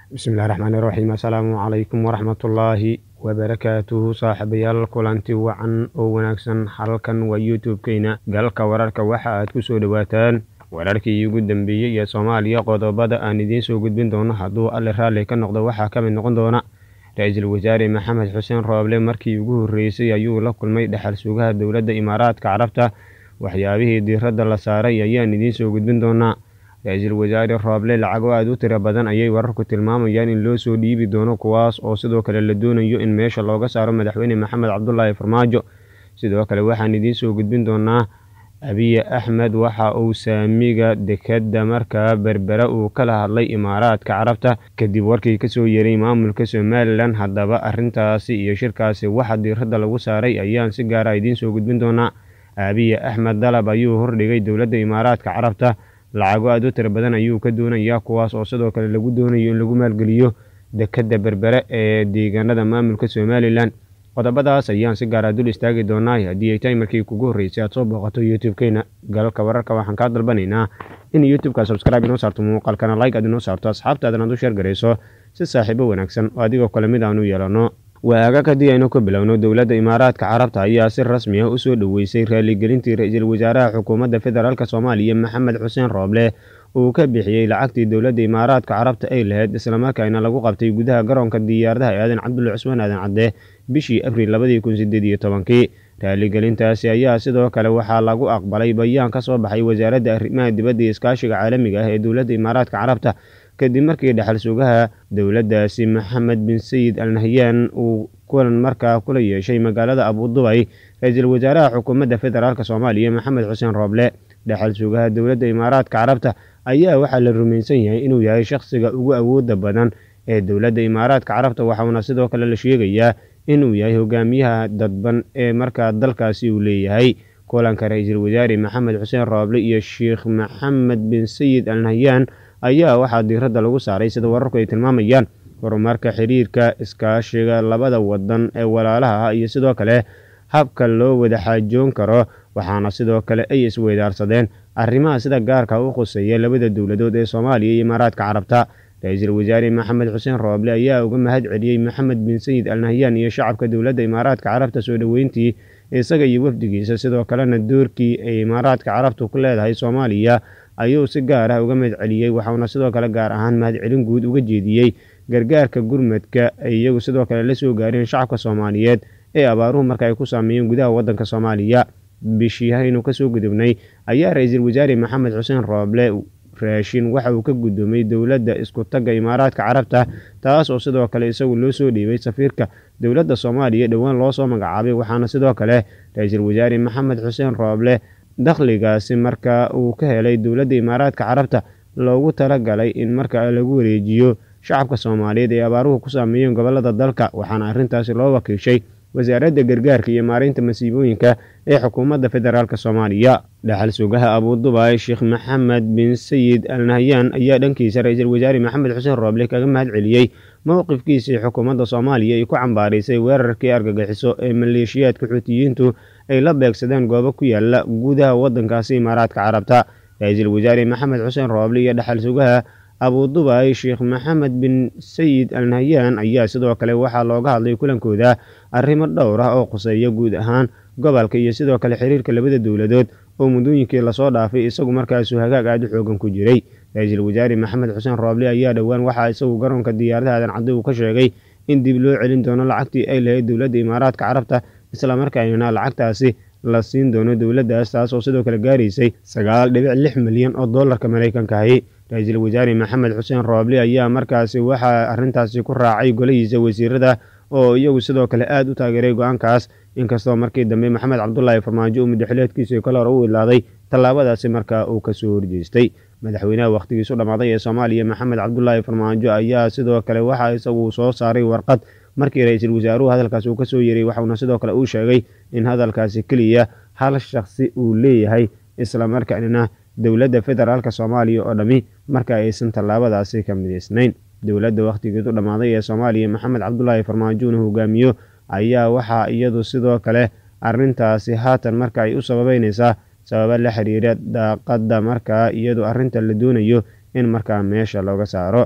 bismillahi raxmaani raxiim assalaamu calaykum waraxmatullaahi wabarakaatuhu saaxiibayaal kulanti wacan oo wanaagsan halkan waa youtube-keyna galka wararka waxa aad ku soo dhowaataan wararkii ugu dambeeyey ee soomaaliya qodobada aan idiin soo gudbin doono hadduu alle raalli ka noqdo waxaa ka mid noqon doona ra-iisul wasaare maxamed xuseen rooble markii ugu horreysay ayuu la kulmay dhexal sugaha dowladda imaaraadka carabta waxyaabihii diiradda la saaray ayaan idiin soo gudbin doonaa ra-iisul wasaare rooble lacago aada u tiro badan ayay wararku tilmaamayaan in loo soo dhiibi doono kuwaas oo sidoo kale la doonayo in meesha looga saaro madaxweyne maxamed cabdulaahi farmaajo sidoo kale waxaan idiin soo gudbin doonaa abiye axmed waxa uu saamiga dekadda markaa berbera uu kala hadlay imaaraadka carabta kadib warkii kasoo yeeray maamulka somalilan haddaba arrintaasi iyo shirkaasi waxa diiradda lagu saaray ayaan si gaara idiin soo gudbin doonaa abiye axmed dalab ayuu hordhigay dowladda imaaraadka carabta lacago aada u tiro badan ayuu ka doonayaa kuwaas oo sidoo kale lagu doonayo in lagu maalgeliyo dekadda berbere ee deegaanada maamulka somalilan qodobadaas ayaan si gaara dul istaagi doonaa haddii ay tahay markii kugu horreysay aad soo booqato youtube-keena galalka wararka waxaan kaa dalbanaynaa in youtube-ka subscribe inoo saarto muuqaalkana like aad inoo saarto asxaabtaadana ad u sheer garayso si saaxiibo wanaagsan oo adigoo kale mid aan u yeelano waagag haddii aynu ka bilowno dowladda imaaraadka carabta ayaa si rasmi ah usoo dhoweysay raaligelintii ra-iisul wasaaraha xukuumadda federaalk soomaaliya maxamed xuseen rooble uu ka bixiyey lacagtii dowladda imaaraadka carabta ay lahayd islamarkaana lagu qabtay gudaha garoonka diyaaradaha ee aadan cabdulla cusmaan aadan cadde bishii abriil labadii kun sideed iyo tobankii raaligelintaasi ayaa sidoo kale waxaa lagu aqbalay bayaan ka soo baxay wasaaradda arrimaha dibadda iyo iskaashiga caalamiga ah ee dowladda imaaraadka carabta kadib markii dhexal sugaha dowladdaasi maxamed bin sayid al nahyaan uu kulan markaa kula yeeshay magaalada abudubay ra-iisul wasaaraha xukuumadda federaalk soomaaliya maxamed xuseen rooble dhexal sugaha dowladda imaaraadka carabta ayaa waxaa la rumaysan yahay inuu yahay shakhsiga ugu awooda badan ee dowladda imaaraadka carabta waxauna sidoo kale la sheegayaa inuu yahay hogaamiyaha dadban ee markaa dalkaasi uu leeyahay kulanka ra-iisul wasaare maxamed xuseen rooble iyo sheikh maxamed bin sayid al nahyaan ayaa waxaa diiradda lagu saaray sida wararku ay tilmaamayaan horumarka xiriirka iskaashiga labada wadan ee walaalaha ah iyo sidoo kale habka loo wada xaajoon karo waxaana sidoo kale ay isweydaarsadeen arrimaha sida gaarka u khuseeya labada dowladood ee soomaaliya iyo imaaraadka carabta ra-iisul wasaare maxamed xuseen rooble ayaa uga mahad celiyey maxamed bin sayid al nahyaan iyo shacabka dowladda imaaraadka carabta soo dhoweyntii isaga iyo wafdigiisa sidoo kalena doorkii ay imaaraadka carabtu ku leedahay soomaaliya ayuu si gaar ah uga mahad celiyey waxauna sidoo kale gaar ahaan mahadcelin guud uga jeediyey gargaarka gurmadka ay iyagu sidoo kale la soo gaareen shacabka soomaaliyeed ee abaaruhu marka ay ku saameeyeen gudaha waddanka soomaaliya bishii haynu kasoo gudubnay ayaa ra-iisul wasaare maxamed xuseen rooble raashin waxa uu ka guddoomay dowladda isku tagga imaaraadka carabta taas oo sidoo kale isagu loo soo dhiibay safiirka dowladda soomaaliya dhowaan loo soo magacaabay waxaana sidoo kale ra-iisul wasaare maxamed xuseen rooble dakhligaasi marka uu ka helay dowladda imaaraadka carabta loogu talagalay in marka lagu wareejiyo shacabka soomaaliyeed ee abaaruhu ku saameeyeen gobolada dalka waxaana arrintaasi loo wakiishay wasaaradda gargaarka iyo maareynta masiibooyinka ee xukuumadda federaalk soomaaliya dhexal sugaha abudubay sheekh maxamed bin sayid al nahyaan ayaa dhankiisa ra-iisul wasaare maxamed xuseen rooble kaga mahad celiyey mowqifkiisii xukuumadda soomaaliya ay ku cambaaraysay weerarkii argagixiso ee maleeshiyaadka xuutiyiintu ay la beegsadeen goobo ku yaala gudaha waddankaasi imaaraadka carabta ra-iisul wasaare maxamed xuseen rooble iyo dhexal sugaha abudubay sheekh maxamed bin sayid al nahyaan ayaa sidoo kale waxaa looga hadlay kulankooda arrimo dhowr ah oo khuseeya guud ahaan gobolka iyo sidoo kale xiriirka labada dowladood oo muddooyinkii lasoo dhaafay isagu markaasu hagaag aada u xoogan ku jiray ra-iisul wasaare maxamed xuseen rooble ayaa dhowaan waxaa isagu garoonka diyaaradaha aadan cadde uu ka sheegay in dib loo celin doono lacagtii ay lahayd dowladda imaaraadka carabta islamarkaana lacagtaasi la siin doono dowladdaas taas oo sidoo kale gaaraysay sagaal dhibic lix milyan oo dollarka maraykankahi ra-iisul wasaare maxamed xuseen rooble ayaa markaasi waxaa arrintaasi ku raacay golahiisa wasiirada oo iyagu sidoo kale aada u taageeray go-aankaas inkastoo markii dambe maxamed cabdulaahi farmaajo uu muddaxileedkiisii kale hore u ilaaday tallaabadaasi markaa uu kasoo horjeestay madaxweynaha wakhtigiisu dhammaaday ee soomaaliya maxamed cabdulaahi farmaajo ayaa sidoo kale waxa isagu soo saaray warqad markii ra-iisul wasaaruhu hadalkaasi uu kasoo yeray waxauna sidoo kale uu sheegay in hadalkaasi keliya hal shakhsi uu leeyahay islamarkaana dowladda federaalk soomaaliya oo dhammi marka aysan tallaabadaasi ka midaysnayn dowladda wakhtigeedu dhammaaday ee soomaaliya maxamed cabdulaahi farmaajo una hogaamiyo ayaa waxaa iyadu sidoo kale arrintaasi haatan marka ay u sababeynaysaa sababa la xiriira daaqadda markaa iyadu arrinta la doonayo in markaa meesha looga saaro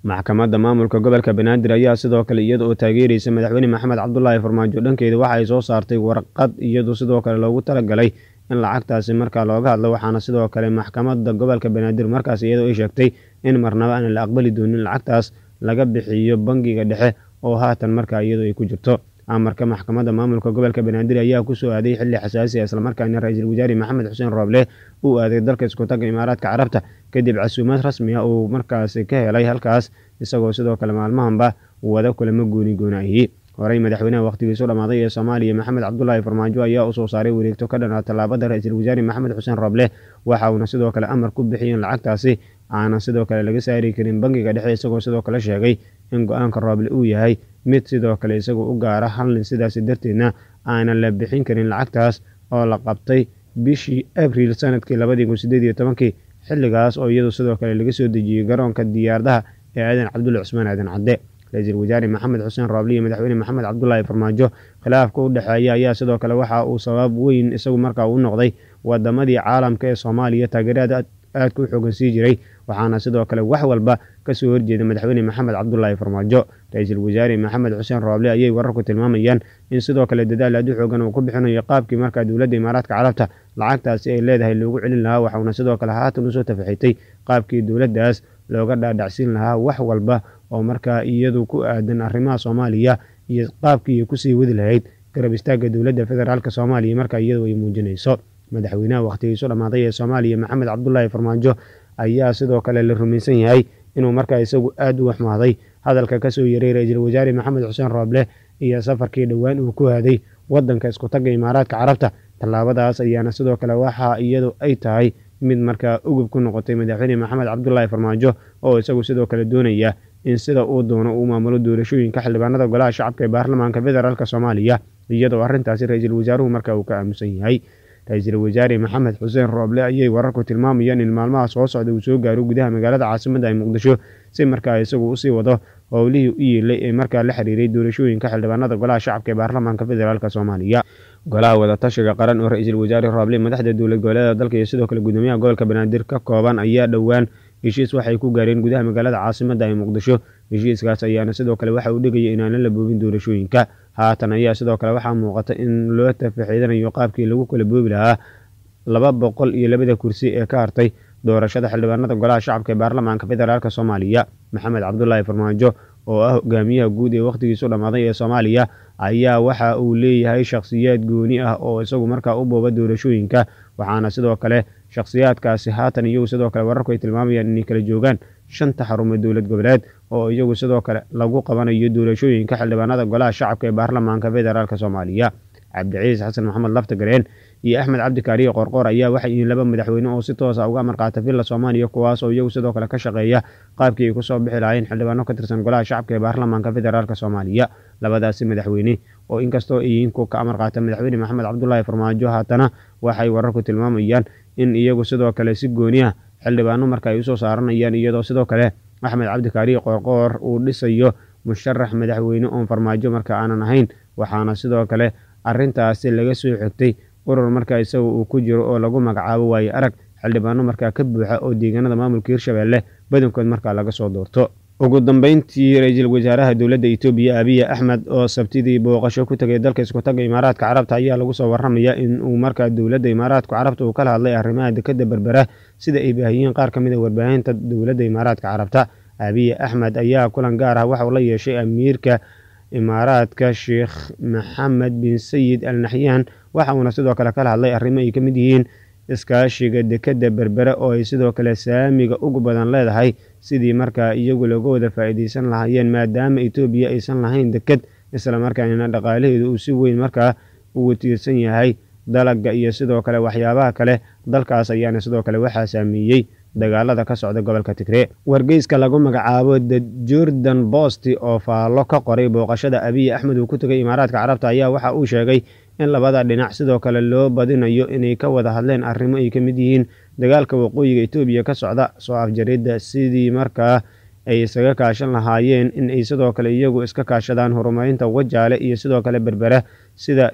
maxkamadda maamulka gobolka banaadir ayaa sidoo kale iyada oo taageeraysa madaxweyne maxamed cabdulaahi farmaajo dhankeeda waxa ay soo saartay warqad iyadu sidoo kale loogu talagalay in lacagtaasi markaa looga hadlo waxaana sidoo kale maxkamadda gobolka banaadir markaas iyadoo ay sheegtay in marnaba aan la aqbali doonin lacagtaas laga bixiyo bangiga dhexe oo haatan markaa iyadoo ay ku jirto amarka maxkamadda maamulka gobolka banaadir ayaa kusoo aaday xilli xasaasi ah islamarkaana ra-iisul wasaare maxamed xuseen rooble uu aaday dalka iskutaga imaaraadka carabta kadib casuumad rasmi ah uu markaasi ka helay halkaas isagoo sidoo kale maalmahanba wada kulamo gooni goonaahi horey madaxweynaha wakhtigiisu dhammaaday ee soomaaliya maxamed cabdulaahi farmaajo ayaa u soo saaray wareegto ka dhanaa tallaabada ra-iisul wasaare maxamed xuseen rooble waxa uuna sidoo kale amar ku bixiyeen lacagtaasi aanan sidoo kale laga saari karin bangiga dhexe isagoo sidoo kale sheegay in go-aanka rooble uu yahay mid sidoo kale isagoo u gaara hallin sidaasi darteedna aanan la bixin karin lacagtaas oo la qabtay bishii abriil sanadkii labadii kun sideed iyo tobankii xilligaas oo iyadu sidoo kale laga soo dejiyey garoonka diyaaradaha ee aadan cabdulle cusmaan aadan cadde ra-iisul wasaare maxamed xuseen rooble iyo madaxweyne maxamed cabdulaahi farmaajo khilaafka u dhexeeya ayaa sidoo kale waxa uu sabab weyn isagu markaa u noqday wadamadii caalamka ee soomaaliya taageerada aadka u xoogan sii jiray waxaana sidoo kale wax walba kasoo horjeeda madaxweyne maxamed cabdulaahi farmaajo ra-iisul wasaare maxamed xuseen rooble ayay wararku tilmaamayaan in sidoo kale dadaal aad u xoogan uu ku bixinayo qaabkii markaa dowladda imaaraadka carabta lacagtaasi ay leedahay loogu celin lahaa waxauna sidoo kale haatan usoo tafaxitay qaabkii dowladdaas looga dhaadhacsiin lahaa wax walba oo markaa iyadu ku aadan arrimaha soomaaliya iyo qaabkii ay kusii wadi lahayd garab istaagga dowladda federaalk soomaaliya markaa iyadu ay muujinayso madaxweynaha wakhtigiisu dhammaaday ee soomaaliya maxamed cabdulaahi farmaajo ayaa sidoo kale la rumaysan yahay inuu markaa isagu aad u waxmaaday hadalka kasoo yaray ra-iisul wasaare maxamed xuseen rooble iyo safarkii dhowaan uu ku aaday wadanka iskutagga imaaraadka carabta tallaabadaas ayaana sidoo kale waxa iyadu ay tahay mid markaa ugub ku noqotay madaxweyne maxamed cabdulaahi farmaajo oo isagu sidoo kale doonaya in sida uu doono uu maamulo doorashooyinka xildhibaanada golaha shacabka ee baarlamaanka federaalk soomaaliya iyadoo arrintaasi ra-iisul wasaaruhu markaa uu ka aamusan yahay ra-iisul wasaare maxamed xuseen rooble ayay wararku tilmaamayaan in maalmaha soo socda uu soo gaaro gudaha magaalada caasimadda ee muqdisho si markaa isagu usii wado howlihii u yeelay ee markaa la xiriiray doorashooyinka xildhibaanada golaha shacabka ee baarlamaanka federaalk soomaaliya golaha wadatashiga qaran oo ra-iisul wasaare rooble madaxda dowlad goboleeda dalka iyo sidoo kale gudoomiyaha gobolka banaadir ka kooban ayaa dhowaan heshiis waxay ku gaareen gudaha magaalada caasimadda ee muqdisho heshiiskaas ayaana sidoo kale waxa uu dhigaya inaanan la boobin doorashooyinka haatan ayaa sidoo kale waxaa muuqata in loo tafaxiidanayo qaabkii lagu kala boobi lahaa laba boqol iyo labada kursi ee ka hartay doorashada xildhibaanada golaha shacabka ee baarlamaanka federaalk soomaaliya maxamed cabdulaahi farmaajo oo ah hogaamiyaha guud ee wakhtigiisu dhammaaday ee soomaaliya ayaa waxa uu leeyahay shakhsiyaad gooni ah oo isagu markaa u booba doorashooyinka waxaana sidoo kale shakhsiyaadkaasi haatan iyagu sidoo kale wararku ay tilmaamayaan inay kala joogaan shanta xarumo dowlad goboleed oo iyagu sidoo kale lagu qabanayo doorashooyinka xildhibaanada golaha shacabka ee baarlamaanka federaalk soomaaliya cabdiciis xasan maxamed laftagareen iyo axmed cabdikaariye qorqoor ayaa waxay yihiin laba madaxweyne oo si toosa uga amarqaata villa soomaaliya kuwaas oo iyagu sidoo kale ka shaqeeya qaabkii ay kusoo bixi lahaayeen xildhibaano ka tirsan golaha shacabka ee baarlamaanka federaalk soomaaliya labadaasi madaxweyne oo inkastoo ay yihiin kuwa ka amarqaata madaxweyne maxamed cabdulaahi farmaajo haatana waxay wararku tilmaamayaan in iyagu sidoo kale si gooni ah xildhibaano marka ay usoo saaranayaan iyadoo sidoo kale axmed cabdikaariye qorqoor uu dhisayo musharax madaxweyne oon farmaajo marka aanan ahayn waxaana sidoo kale arrintaasi laga soo xigtay urur markaa isaga uu ku jiro oo lagu magacaabo waaye arag xildhibaano markaa ka buuxa oo deegaanada maamulka hirshabeelle badankood markaa laga soo doorto ugu dambeyntii ra-iisul wasaaraha dowladda etoobiya abiya axmed oo sabtidii booqasho ku tegay dalka iskutaga imaaraadka carabta ayaa lagu soo warramaya in uu markaa dowladda imaaraadka carabta uu kala hadlay arrimaha dekadda berbera sida ay baahiyeen qaar ka mid a warbaahinta dowladda imaaraadka carabta abiya axmed ayaa kulan gaar ah waxauu la yeeshay amiirka imaaraadka sheekh maxamed bin sayid al naxyaan waxa uuna sidoo kale kala hadlay arrimo ay ka mid yihiin iskaashiga dekadda berbere oo ay sidoo kale saamiga ugu badan leedahay sidii markaa iyagu looga wada faa'iidaysan lahaayeen maadaama etoobiya aysan lahayn deked islamarkaana dhaqaalaheedu uu si weyn markaa ugu tiirsan yahay dalagga iyo sidoo kale waxyaabaha kale dalkaas ayaana sidoo kale waxaa saameeyey dagaalada ka socda gobolka tigree wargeyska lagu magacaabo the jordan bosti oo faallo ka qoray booqashada abiy axmed uu ku tegay imaaraadka carabta ayaa waxa uu sheegay in labada dhinac sidoo kale loo badinayo inay ka wada hadleen arrimo ay ka mid yihiin dagaalka waqooyiga etoobiya ka socda soo afjaridda sidii markaa ay isaga kaashan lahaayeen in ay sidoo kale iyagu iska kaashadaan horumarinta wajaale iyo sidoo kale berbera sida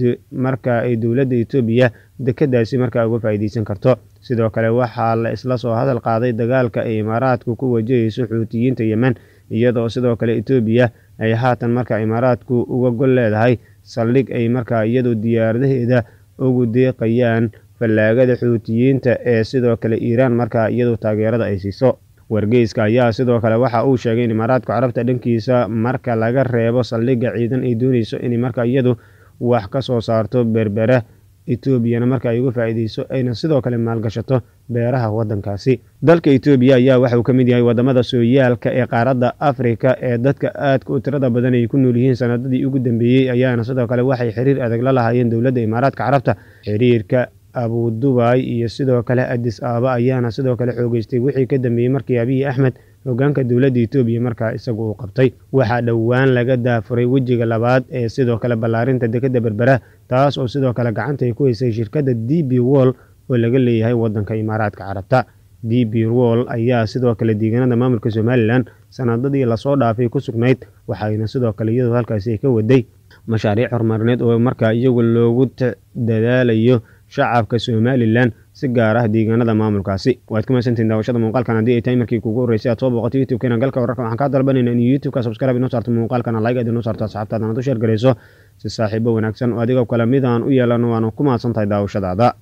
marka ay dowladda etoobiya dekadaasi markaa uga faa'iidaysan karto sidoo kale waxaa la isla soo hadal qaaday dagaalka ay imaaraadku ku wajahayso xuutiyiinta yemen iyadoo sidoo kale etoobiya ay haatan markaa imaaraadku uga gol leedahay saldhig ay markaa iyadu diyaaradaheeda ugu deeqayaan fallaagada xuutiyiinta ee sidoo kale iiraan markaa iyadu taageerada ay siiso wargeyska ayaa sidoo kale waxa uu sheegay in imaaraadka carabta dhankiisa marka laga reebo saldhigga ciidan ay dooneyso inay markaa iyadu wax ka soo saarto berbera etoobiyana marka ay uga faa'iideyso ayna sidoo kale maalgashato beeraha waddankaasi dalka etoobiya ayaa waxa uu ka mid yahay wadamada sooyaalka ee qaaradda afrika ee dadka aadka u tirada badan ay ku nool yihiin sanadadii ugu dambeeyey ayaana sidoo kale waxay xiriir adag la lahaayeen dowladda imaaraadka carabta xiriirka abu dubay iyo sidoo kale adis aaba ayaana sidoo kale xoogeystay wixii ka dambeeyey markii abiyi axmed hogaanka dowladda etoobiya markaa isagu uu qabtay waxaa dhowaan laga daafuray wejiga labaad ee sidoo kale ballaarinta dekadda berbera taas oo sidoo kale gacanta ay ku haysay shirkadda d b wall oo laga leeyahay waddanka imaaraadka carabta d b wall ayaa sidoo kale deegaanada maamulka somalilan sanadadii lasoo dhaafay ku sugnayd waxayna sidoo kale iyadoo halkaasi ka waday mashaariic horumarineed oo markaa iyagu loogu dadaalayo shacabka somalilan si gaar ah deegaanada maamulkaasi waad ku mahadsantiin daawashada muuqaalkan haddii ay tahay markii kugu horreysay aad soo booqato youtube-keena galka wararka waxaan kaa dalbanayna in youtube-ka subscribe inoo saarto muuqaalkana like aad inoo saarto asxaabtaadana ad u sheer garayso si saaxiibo wanaagsan oo adigoo kale midaan u yeelano waanu ku mahadsan tahay daawashadaada